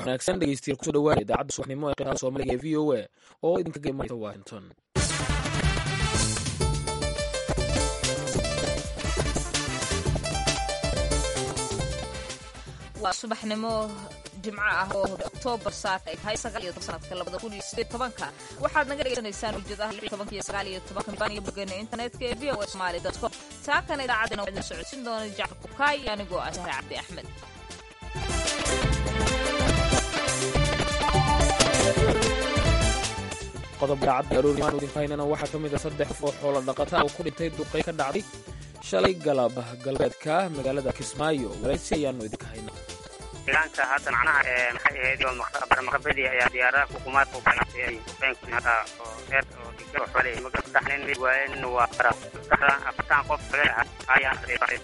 wanaagsan dhegeystiyaal kusoo dhawaada idaacadda subaxnimo ee qiraada soomaaliga ee v o a oo idinkaga imanaysa washington waa subaxnimo jimco ah oo oktoobar saaka ay tahay sagaal iyo toban sanadka labada kun iyo sideed tobanka waxaad naga dhegeysanaysaan ujeedaha lix iyo tobanka iyo sagaal iyo tobanka miban iyo bogeena internetka ee v o a somali dot com taakana idaacaddana waxaa idin socodsin doona jacfar kukaay anigoo ah sahre cabdi axmed qodob daacadda aroorimaan idinku haynana waxaa ka mid a saddex qof oo xoolo dhaqata oo ku dhintay duqay ka dhacday shalay galab galbeedka magaalada kismaayo waraysi ayaanu idinka haynaa deegaanka hadda macnaha maxay ahayd barmaqabadii ayaa diyaaradaha xukuumaadka u ganacsiiyay duqeynka oo reer oo digir oo xoole maga saddex nin mid waayeen nin waa bara saddexda afartan qof laga ayaan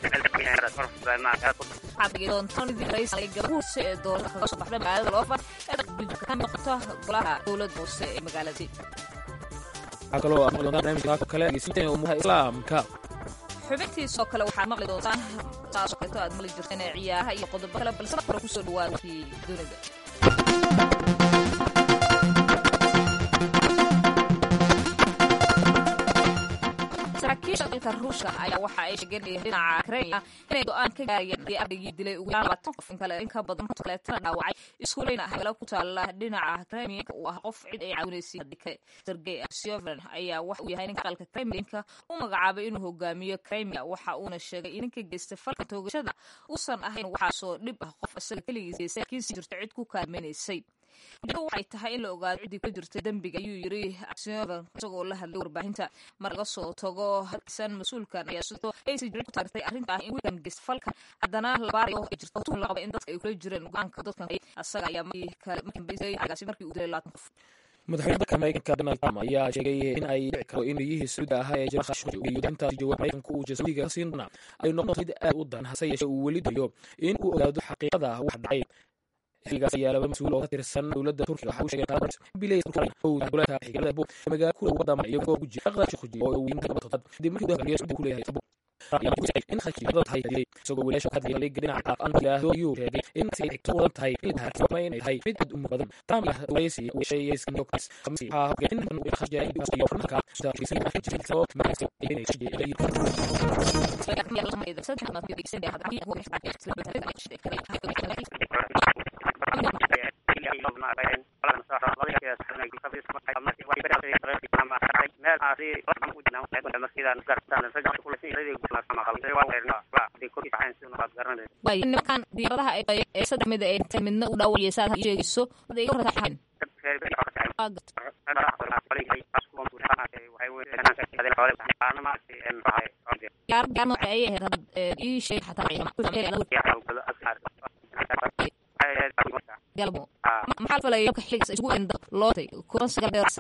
gabahuuse ee doorada kaga soo baxda magaalada loofar ee ka noqota golaha dowladda hoose ee magaaladii waxaa kaloo aad maqli doontaan barnaamijka kale dhegeysinta umuha islaamka xubintiisoo kale waxaad maqli doontaan saasoo kaleeto aad maqli jirteen ee ciyaaraha iyo qodobo kale balse marka hore kusoo dhawaada kii dunida saraakiisha dalka ruushka ayaa waxa ay sheegeen dhinaca kremia inay go-aan ka gaarayeen haddii ardaygii dilay ugu yaraan labaatan qof in kale in ka badan konton kaleetana dhaawacay iskuuleyna hagala ku taala dhinaca kremlinka uu ah qof cid ay caawinaysay haddii kale sergey aksyoven ayaa waxa uu yahay ninka aqalka kremlinka u magacaabay inuu hogaamiyo kremia waxa uuna sheegay in ninka geystay falka toogashada uusan ahayn waxaasoo dhib ah qof isaga keligiis geystay laakiin si jirto cid ku kaalmaynaysay ujeedadu waxay tahay in la ogaado ciddii ka jirtay dembiga ayuu yiri aksyoven isagoo la hadlay warbaahinta mar laga soo tago hadkisan mas-uulkan ayaa sidoo aysi jirin ku taageertay arrinta ah in wiilkan geysta falkan haddana labaarayo ay jirto tuhun la qaba in dadka ay kula jireen go-aanka dadkan asaga ayaa markii kale markii dambeysay agaasi markii uu dilay labaatan qof madaxweyne dalka maraykanka donald trump ayaa sheegay in ay dhici karo in riyihii sacuudiga ahaa ee jira khashoggi iyo intaasi jawaab maraykanka uu sacuudiga ka siin doonaa ay noqon mid aad u daran hase yeeshee uu weli dayo in uu ogaado xaqiiqada wax dhacay xiligaas ayaa laba mas-uul oo ka tirsan dowladda turkiga waxa uu sheegay bileys gobolka xigaalada bo magaala ku dhow wadama iyagoo ku jira aqda shukhuji oo uu yimid gabadha toddobaad kadib markii dalka sacuudiga ku leeyahay tabu in khashoggi tahay dilay isagoo wiilasha ka hadlaya liga dhinaca aan ilaahdo ayuu sheegay in si ay xigto wadan tahay in tahay inay tahay mid aad u mug badan trump ah waraysi uu sheegay iskan new york khamsi waxaa hogay in uu khashoggi iyo marka sida ay jirtay sabab markaas ay inay khashoggi nimankan diyaaradaha ee saddex mid ay intay midna u dhaawacaya saad sheegayso haday iga warataxayn gaar gaar nooca ayay ahayd ii sheeg xataa galmo maxaa falaya marka xiligaas isugu enda lootay kuban sagaal beer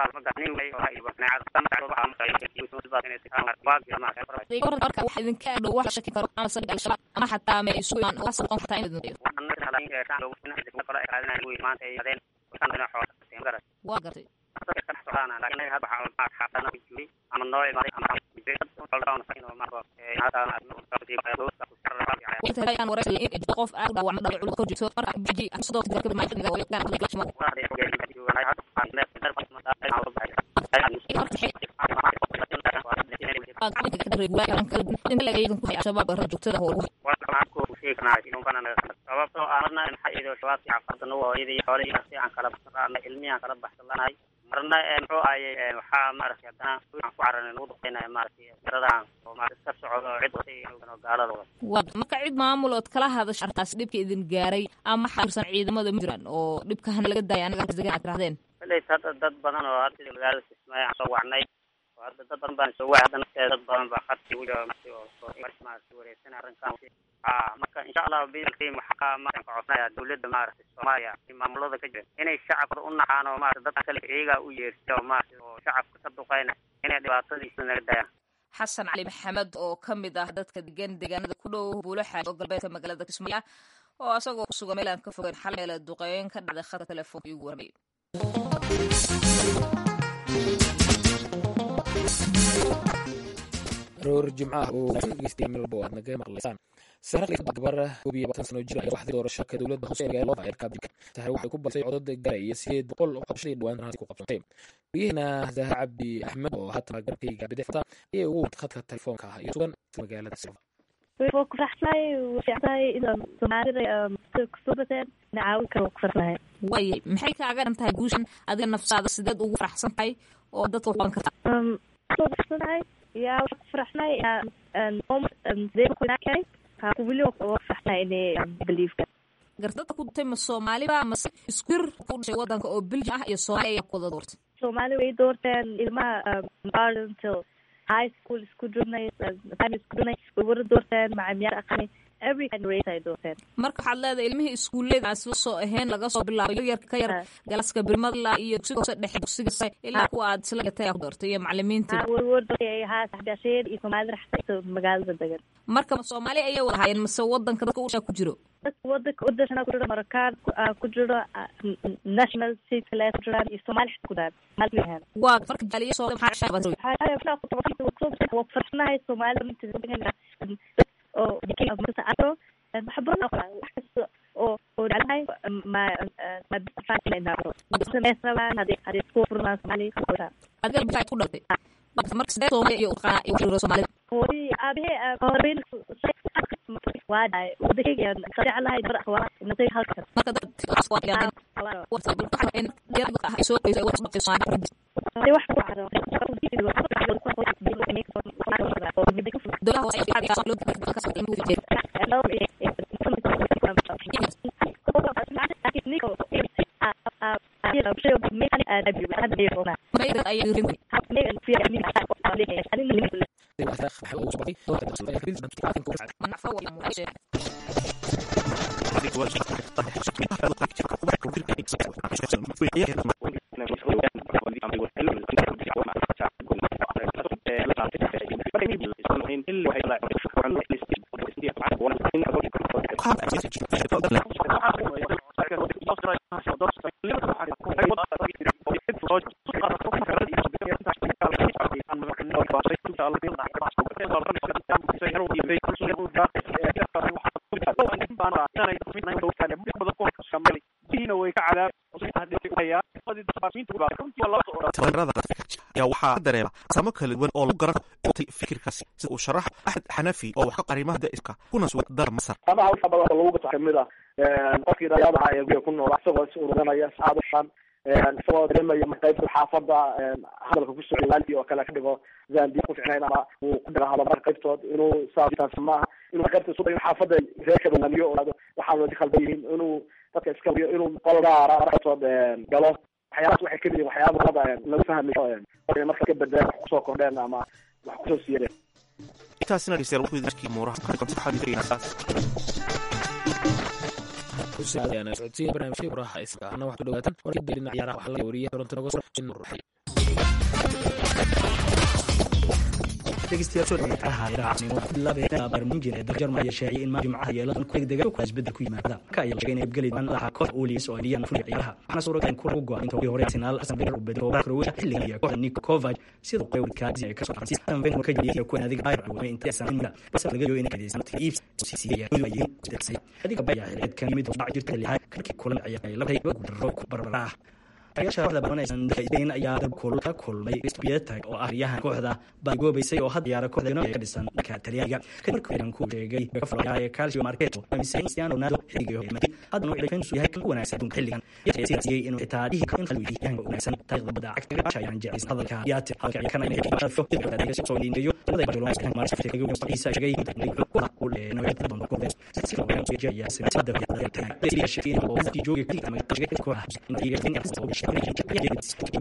marka wax idinka dhow wax shaki karo ama saldhig al-shabaab ama xataa ma isu imaan oo noqon kartaa in waa gartay qof aad dhaawacma dhawac culus kor jirto marka biji sidoo kale al-shabaab ra joogtada howl sababtoo arna maxaa shabaabkii caqabadana hooyadii xoolihii si aan kala baxsanaanay ilmihii aan kala baxsanahay marna muxuu ahayey waxaa maaragtay haddana aan ku cararin lagu dhuqeynaya maaragtay garadan oo maaragtay iska socdo cid watay oo gaalada wada marka cid maamul ood kala hadasha artaas dhibka idin gaaray ama xairsan ciidamada ma jiraan oo dhibkahana laga daaya anaga degan aad tirahdeen ilays hadda dad badan oo hadda magaalada kismaayo aan soo wacnay oo hadda dad badan baan soo wacay hadda nafteeda dad badan baa khadki maaragtay wareegsan arrinkan marka insha allah bidalkii waxaa markaan ka codsanayaa dowladda maaragtay soomaaliya maamulada ka jira inay shacabka u naxaan oo maarata dadka kale iyagaa u yeersiya oo maarata oo shacabka ka duqeyna inay dhibaatadiisa naga dayaan xasan cali maxamed oo ka mid ah dadka degan deegaanada ku dhow buulaxa oo galbeedka magaalada kismaayo oo asagoo kusugan meel aan ka fogeyn xal meela duqeyn ka dhacday khadka telefoonka igu warmay aroor jimco ah oo dhegeystayaal meel walba oo aad naga maqlaysaan sahra gabar koob iyo labaatan sano jir ayaa waxday doorashaka dowladda hoose ee magaalada loofa eerka abdika sahre waxay ku badisay codad gaaraya sideed boqol oo qabashadii dhawaan ransi ku qabsantay wariyaheena zahra cabdi axmed oo haatan garabkayga bidixda ayay ugu wantay khadka telefoonka iyo sugan magaalada silva way ku faraxsanahay way fiicnahay inaan soomaalida kusoo bateen ina caawin karo ku faraxsanahay waayay maxay kaaga dhan tahay guushan adiga nafsaada sideed ugu faraxsan tahay oo dadka wax qaban kartaa kusoo faraxsanahay yaa waxaa ku faraxsanahay sidee ku inaakay kaa weli waa ku faraxsanahay inay beliefka gardada ku dutay ma soomaaliba mase iskuir ku dhashay wadanka oo belgium ah iyo soomaaliya ayaa ku wada doortay soomaali way doorteen ilmaha garden till high school isku jirnay primary isku jirnay way wada doorteen macamiyaar aqaanay every kind race ay doorteen marka waxaad leedahay ilmihii iskuullada aan isla soo ahayn laga soo bilaabo yaryarka ka yar galaska birmadla iyo dugsiga hoose dhexe dugsiga sare ilaa kuwa aad isla gatay ku doortay iyo macalimiintii warwar haa saxbiyaasheed iyo soomaalida raxsa magaalada degan marka ma soomaali ayay wada haayeen mase wadanka dadka ushaa ku jiro dadka wadanka wadashana ku jiro markaan ku jiro national city kale ku jiraan iyo soomaali xita ku jiraan maalin yahan waa marka jaaliya soo maxaa waa farsanahay soomaalida oo aro waxbaro wax kasta oo oo jeclahay ma ma sameys rabaan hadii hadii isku furnaan soomaali adiga maxaad ku dhaltay marka sidee soomaali iyo uqaa iyo waxjiro soomaalida hooyi aabahe horeyn waa dhahay wadakayga jeclahay bar akhwaa nasay halkan marka dad soo qoysay wax dhaqay soomaali hadii wax ku caro dowlaha hoose ayaa loo ayaa waxaa dareema samo kala duwan oo lagu garan fikirkaasi sida uu sharax axmed xanafi oo wax ka qarimaha da'iska kuna sugan dalka masar amaha waxa badan oo lagu gato kamid ah qofkii dhalinyarada ee guriga ku nool isagoo is ururinaya saacad ushan isagoo dareemaya qaybta xaafada hadalka ku socday waalidii oo kale ka dhigo zambi ku ficnayn ama uu ku dhagahalo marka qaybtood inuu saas maaha inuu qaybta isu dayo xaafada reerka hogaamiyo oo waxaa wadi khaldan yihiin inuu dadka iska liyo inuu qol gaara qaybtood galo waxyaalahaas waxay kamid yihin waxyaaba hadda lagu fahmayo marka ka bedeen wax kusoo kordheen ama wax kusoo siiyadeen intaasina dhegeystayaal wuxuu idin markii muuraha socodsiin barnaamijka muraha iska ana waxaad ku dhawaatan warkii dhinaca ciyaaraha waxaa laga wariyay toronto noga soo nur barnaamijin ee dalka Jarmalka sheegay in jimcaha yeelan ku degdega ku isbedel ku yimaada ka ay sheegeen in galay aan laha koox Ulis oo diyan fuli ciyaaraha waxana soo rogan ku go'an inta hore Arsenal Arsenal u bedelo Croatia xilligan iyo kooxda Niko Kovac sida qeybta kaasi ay ka soo qaatay tan ven ka jiliyay ku naadiga Bayern oo inta sanadka bas laga yo in ka diisan tiibs si ay u yihiin sidii adiga baya xilid kan mid dhac jirta lihay kalki kulan ayaa la hay ku ku barbara ayaasha kooxda baranaysan dayn ayaa dab kul ka kulmay Spietag oo ah riyahan kooxda baagoobaysay oo hadda yaara kooxda ka dhisan dhanka Talyaaniga kadib markii uu ku sheegay ka falaya Calcio Marketo amisan Cristiano Ronaldo xilliga hore hadda uu ilaahin soo yahay kan wanaagsan dunka xilligan yaasiyay inuu taariikh kan qalbi yahay wanaagsan taariikhda bada cagta ayaan jecel hadalka yaati halka ay kana inay ka shafo dibadda ay soo liinayo dadka Barcelona kan mar safar kaga soo isa sheegay inuu ku ku leeyahay inuu yada bando ku bes si loo yaan soo jeeyaa si madda ya tan si shaqeen oo si jooga ka ma ka ko intii in soo sheegay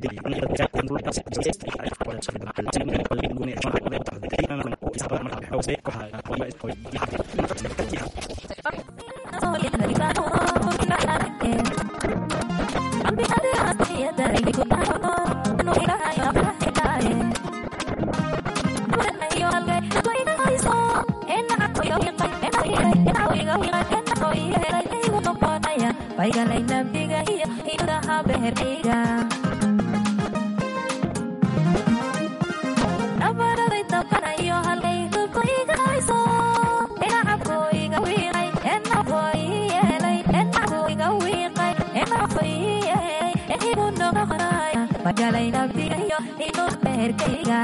Baigalay nabiga iyo idaha beherkayga nabaraday dabkanayo galay naftiga iyo inuu beerkayga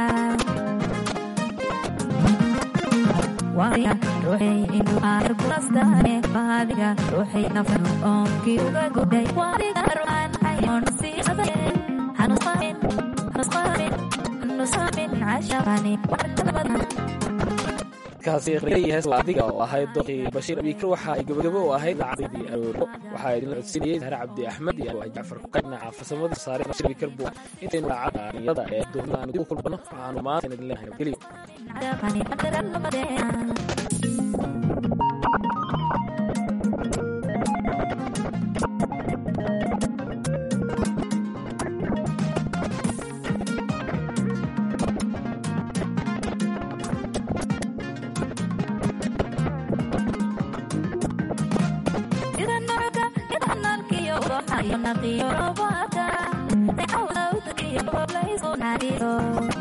waaya ruuxay inuu aar kulastaane baadiga ruuxay nafnu oonkii uga gudhay waadiga ruuxaan hayoon siisade hanusqamin hanusqamin hanusqamin cashaqani warkadabada kaasi hees adiga oo ahayd doqii bashiir abiikar waxa ay gabagabo u ahayd lacagdii arooro waxaa idinla codsinayay sahre cabdi axmed iyo waa jacfar kuqayb dhinaca farsamada saare bashiir abiikar buu intaynu lacagda niyada ee doonada aanu dib u kulmano waxaanu maanta idin leenahay nabadgelyo cashaqani warkadabada sida nologa idanalkiyo ubaxayo naqiyo robaaka ecawdawdakiyo boblaysu naadiyo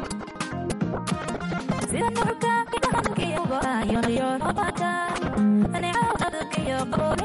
sida nologa idanalkiyo ubaxayo naqiyo robaaka ecawdawdakiyo